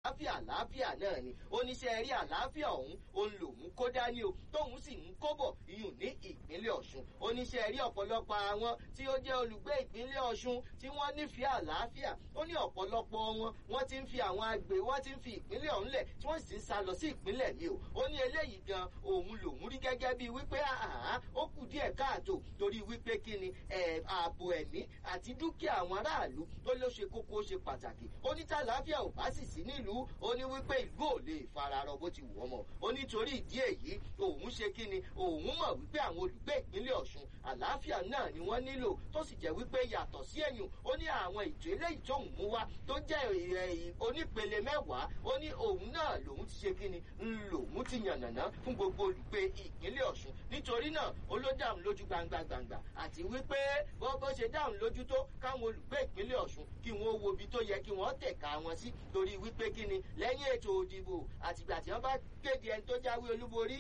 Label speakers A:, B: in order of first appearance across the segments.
A: àlàáfíà àlàáfíà náà ni oníṣẹ́ rí àlàáfíà ọ̀hún òun lòun kó dání o tóun sì ń kóbọ̀ iyùn ní ìpínlẹ̀ ọ̀ṣun oníṣẹ́ rí ọ̀pọ̀lọpọ̀ àwọn tí ó jẹ́ olùgbé ìpínlẹ̀ ọ̀ṣun tí wọ́n nífẹ̀ẹ́ àlàáfíà ó ní ọ̀pọ̀lọpọ̀ wọn wọ́n ti ń fi àwọn agbè wọ́n ti ń fi ìpínlẹ̀ ọ̀hún lẹ̀ tí wọ́n sì ń sá lọ sí ìpínlẹ̀ mi o ó ní eléyìí gan òun lòun rí gẹ́gẹ́ bíi wípé àhán ó kù díẹ̀ káàtó torí wípé kí ni ààbò ẹ̀mí àti dúkìá àwọn aráàlú tó ló ṣe kókó ó ṣe pàtàkì ó ní tàlàáfíà ò bá sì sí nílùú ó ní wípé ìlú ò lè fararọ bó ti wù ọmọ ó nítorí ìdí èyí òun ṣe kí ni òun mọ̀ wípé àwọn olùgbé ìpínlẹ̀ ọ̀ṣun àlàáfíà náà ni wọ́n nílò tó sì jẹ́ wípé yàtọ̀ sí ẹ̀yìn ó ní àwọn ètò eléyìí tóun mú wá tó jẹ́ onípele mẹ́wàá ó ní òun náà lòun ti ṣe kí ni lòun ti yànnàná fún gbogbo olùgbé ìpínlẹ̀ ọ̀ṣun nítorí náà ó ló dáhùn lójú gbangba gbangba àti wípé bó bó ṣe dáhùn lójú tó káwọn olùgbé ìpínlẹ̀ ọ̀ṣun kí wọ́n wo ibi tó yẹ kí wọ́n tẹ̀ka wọn sí torí wípé kí ni lẹ́yìn ètò òdìbò àtìgbà tí wọ́n bá kéde ẹni tó jáwé olúborí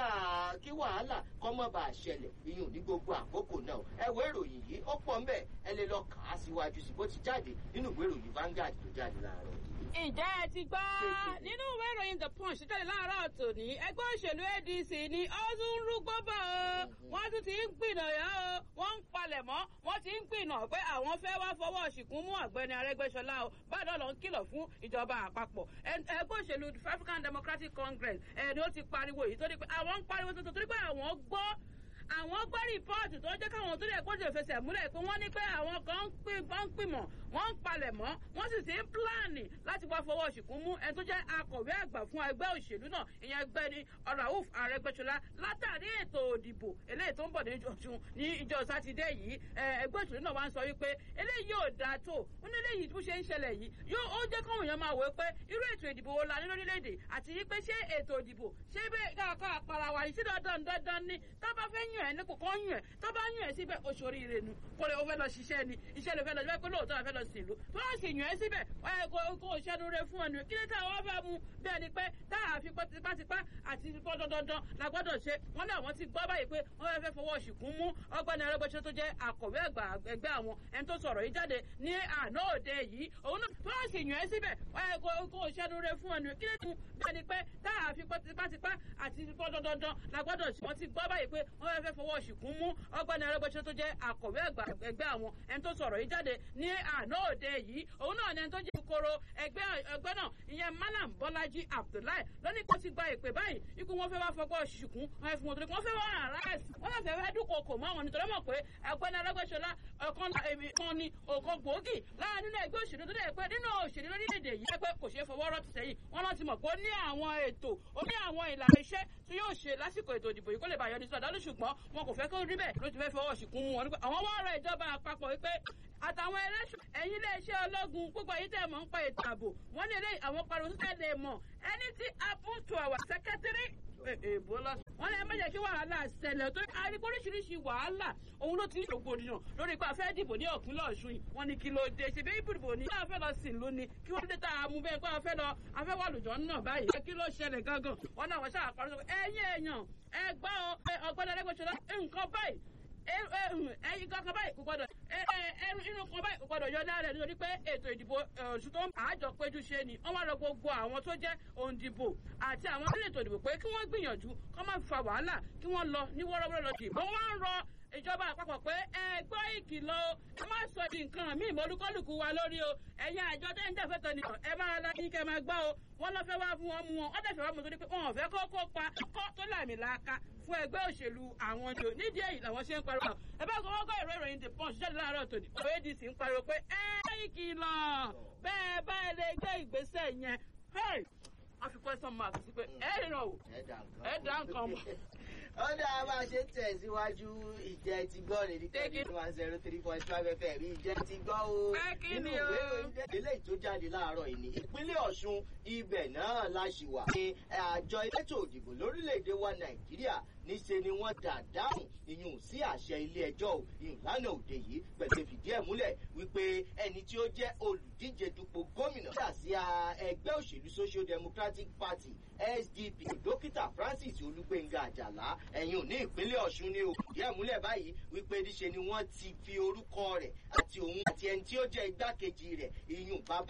A: kí wàhálà kọ́mọ́ bá ṣẹlẹ̀ iyùn ní gbogbo àkókò náà ẹ wo ìròyìn yìí ó pọ̀ ńbẹ̀ ẹ lè lọ kà á síwájú sí bó ti jáde nínú ìwé ìròyìn Vanguard tó jáde láàárọ̀ yìí
B: ǹjẹ́ ẹ ti gbọ́ nínú ìwé ìròyìn the punch jáde láàárọ̀ tòní ẹgbẹ́ òṣèlú adc ni ó tún ń rúgbó bọ̀ o wọ́n tún ti ń gbìnà yá o wọ́n ń palẹ̀ mọ́ wọ́n ti ń gbìnà pé àwọn fẹ́ wá fọwọ́ ṣìkún mú ọ̀gbẹ́ni arẹ́gbẹ́ṣọlá o báyọ̀ lọ ń kìlọ̀ fún ìjọba àpapọ̀ ẹgbẹ́ òṣèlú african democratic congress ẹni ó ti pariwo èyí tó ní pé àwọn ń pariwo tuntun torí pé àwọn gbọ́ àwọn gbọ́ rìpọ́ọ̀tù tó jẹ́ káwọn tó lè kóso ìfẹsẹ̀ múlẹ̀ pé wọ́n ní pé àwọn kan ń pìmọ̀ wọ́n ń palẹ̀ mọ́ wọ́n sì ti ń pílánì láti wá fọwọ́ ṣìkún mú ẹni tó jẹ́ akọ̀wé àgbà fún ẹgbẹ́ òṣèlú náà ìyẹn ẹgbẹ́ ni Rauf Arẹ́gbẹ́ṣọlá látàrí ètò òdìbò eléyìí tó ń bọ̀ ní ọ̀ṣun ní ìjọ sátidé yìí ẹgbẹ́ òṣèlú náà wá ń sọ wípé eléyìí yóò dáa tó ó ní eléyìí tó ṣe ń ṣẹlẹ̀ yìí yóò ó jẹ́ káwọn èèyàn máa wò pé irú ètò ìdìbò wo la ní lórílẹ̀‐èdè àti wípé ṣé ètò ìdìbò ṣé bẹ́ẹ̀ káàkọ́ àpàrà wà sí dandan dandan ni tó bá fẹ́ yàn ẹ́ ní kò kàn yàn ẹ́ tó bá yàn ẹ́ síbẹ̀ oṣoorí rẹ̀ nu kó lè o fẹ́ lọ ṣiṣẹ́ ni iṣẹ́ lè fẹ́ lọ síbẹ̀ pé lóòótọ́ àfẹ́ lọ sí ìlú tó bá sì yàn ẹ́ síbẹ̀ kó o ṣẹ́nu rẹ̀ fún ẹnu kí ni táwọn fẹ́ mu bẹ́ẹ̀ ni pé tá a fi tipátipá àti dandan la gbọ́dọ̀ ṣe wọ́n náà wọ́n ti gbọ́ báyìí pé wọ́n fẹ́ fọwọ́ ṣìkún mú ọgbẹ́ni arẹ́gbẹ́sọ tó jẹ́ àkọ̀wé àgbà ẹgbẹ́ àwọn ẹni tó sọ̀rọ̀ yìí jáde ní àná òde yìí òun náà tó bá sì yàn ẹ́ síbẹ̀ kó o ṣẹ́nu rẹ̀ fún ẹnu kí ni bẹ́ẹ̀ ni pé tá a fi tipátipá àti dandan la gbọ́dọ̀ ṣe wọ́n ti gbọ́ báyìí pé wọ́n fẹ́ fọwọ́ ṣìkún mú ọgbẹ́ni arẹ́gbẹ́sọ tó jẹ́ àkọ̀wé àgbà ẹgbẹ́ àwọn ẹni tó sọ̀rọ̀ yìí jáde ní àná òde yìí òun náà ni ẹni tó jẹ́ kòkòrò ẹgbẹ́ ẹgbẹ́ náà ìyẹn Malam Bọ́lájí Abdullahi lónìí kó ti gba ìpè báyìí ikú wọn fẹ́ wá fọgbọ́ ṣìkún wọn fẹ́ fún wọn torí wọn fẹ́ wá àráàsì wọn lọ fẹ́ fẹ́ dúnkokò mọ́ àwọn nítorí mọ̀ pé ẹgbẹ́ni arẹ́gbẹ́sọlá ọ̀kan èmi kan ni ọ̀kan gbòógì láàrin nínú ẹgbẹ́ òṣèlú tó dẹ̀ pé nínú òṣèlú lórílẹ̀‐èdè yìí ẹgbẹ́ kò ṣeé fọwọ́ rọ́ ti sẹ́yìn wọn lọ ti mọ̀ pé ó ní àwọn ètò ó ní àwọn ìlànà iṣẹ́ tí yóò ṣe lásìkò ètò ìdìbò yìí kó lè bàyọ̀ ní sọ̀dọ̀ lóṣù ṣùgbọ́n wọn kò fẹ́ kó rí bẹ́ẹ̀ ló ti fẹ́ fọwọ́ ṣìkún mu wọn. àwọn wá ọ̀rọ̀ ìjọba àpapọ̀ wípé àtàwọn ẹlẹ́ṣọ̀ ẹ̀yin iléeṣẹ́ ológun gbogbo èyí tẹ̀ mọ́ ń pa ètò ààbò wọ́n ní eléyìí àwọn pariwo tó tẹ̀lé mọ̀ anything happen to our secretary èèbó lọ. wọ́n lè má jẹ́ kí wàhálà ṣẹlẹ̀ tó arígbó oríṣiríṣi wàhálà òun ló ti ń rògbòdìyàn lórí pé a fẹ́ dìbò ní ọ̀pínlẹ̀ ọ̀ṣun yìí wọ́n ní kí ló dé ṣe bẹ́ẹ̀ ìbùdìbò ní. a fẹ́ lọ sìn ló ni kí wọ́n dé tá a mú bẹ́ẹ̀ pé a fẹ́ lọ a fẹ́ wà lùjọ́ náà báyìí. kí ló ṣẹlẹ̀ gangan wọ́n náà wọ́n ṣáà parí sọ ẹ̀yin èèyàn ẹ gbọ́ ọgbẹ́ni Arẹ́gbẹ́ṣọlá nǹkan báyìí ẹyin kankan báyìí kò gbọdọ̀ inú kan báyìí kò gbọdọ̀ yọ lára rẹ̀ nítorí pé ètò ìdìbò oṣù tó ń àjọ péjú ṣe ni wọ́n wá lọ gbogbo àwọn tó jẹ́ òǹdìbò àti àwọn tó lè ètò ìdìbò pé kí wọ́n gbìyànjú kó má fa wàhálà kí wọ́n lọ ní wọ́rọ́wọ́rọ́ lọ dìbò wọ́n ń rọ ìjọba àpapọ̀ pé ẹ gbọ́ ìkìlọ̀ ẹ má sọ di nǹkan míì mọ́lúkọ́lùkù wa lórí o ẹ̀yin àjọ tẹ́ ń jẹ́fẹ́ tọ́ nìkan ẹ máa la kí kẹ́ máa gbọ́ o wọ́n lọ fẹ́ wá fún wọn mú wọn wọ́n dẹ̀ fẹ́ wá mú torí pé wọn ò fẹ́ kó kópa kọ́ tó làmì láàka fún ẹgbẹ́ òṣèlú àwọn jò nídìí èyí làwọn ṣe ń pariwo ẹ bá gbọ́ gbọ́ ìró ìròyìn the punch jáde láàárọ̀ tòní adc ń pariwo pé ẹ ìkìlọ̀ bẹ́ẹ̀ bá ẹ lè gbé ìgbésẹ̀ yẹn wọ́n fi question mark sí pé ẹ rìnrìn o ẹ dá nǹkan mọ̀
A: ó dáa bá a ṣe ń tẹ̀síwájú ìjẹ́ ti gbọ́ lè ní tẹ́lẹ̀ one zero three point five fm ìjẹ́ ti gbọ́ o nínú ìwé ìròyìn eléyìí tó jáde láàárọ̀ yìí ní ìpínlẹ̀ ọ̀ṣun ibẹ̀ náà la ṣì wà ní àjọ elétò òdìbò lórílẹ̀‐èdè wa nàìjíríà níṣe ni wọ́n dà dáhùn ìyún sí àṣẹ ilé ẹjọ́ ò ìyún lánàá òde yìí pẹ̀lú fìdí ẹ̀ múlẹ̀ wípé ẹni tí ó jẹ́ olùdíje dupò gómìnà sí ẹgbẹ́ òṣèlú social democratic party sdp dókítà francis olúgbénga àjàlá ẹ̀yìn òní ìpínlẹ̀ ọ̀ṣun ni òkùdí ẹ̀ múlẹ̀ báyìí wípé níṣe ni wọ́n ti fi orúkọ rẹ̀ àti òun àti ẹni tí ó jẹ́ igbákejì rẹ̀ ìyún bàbá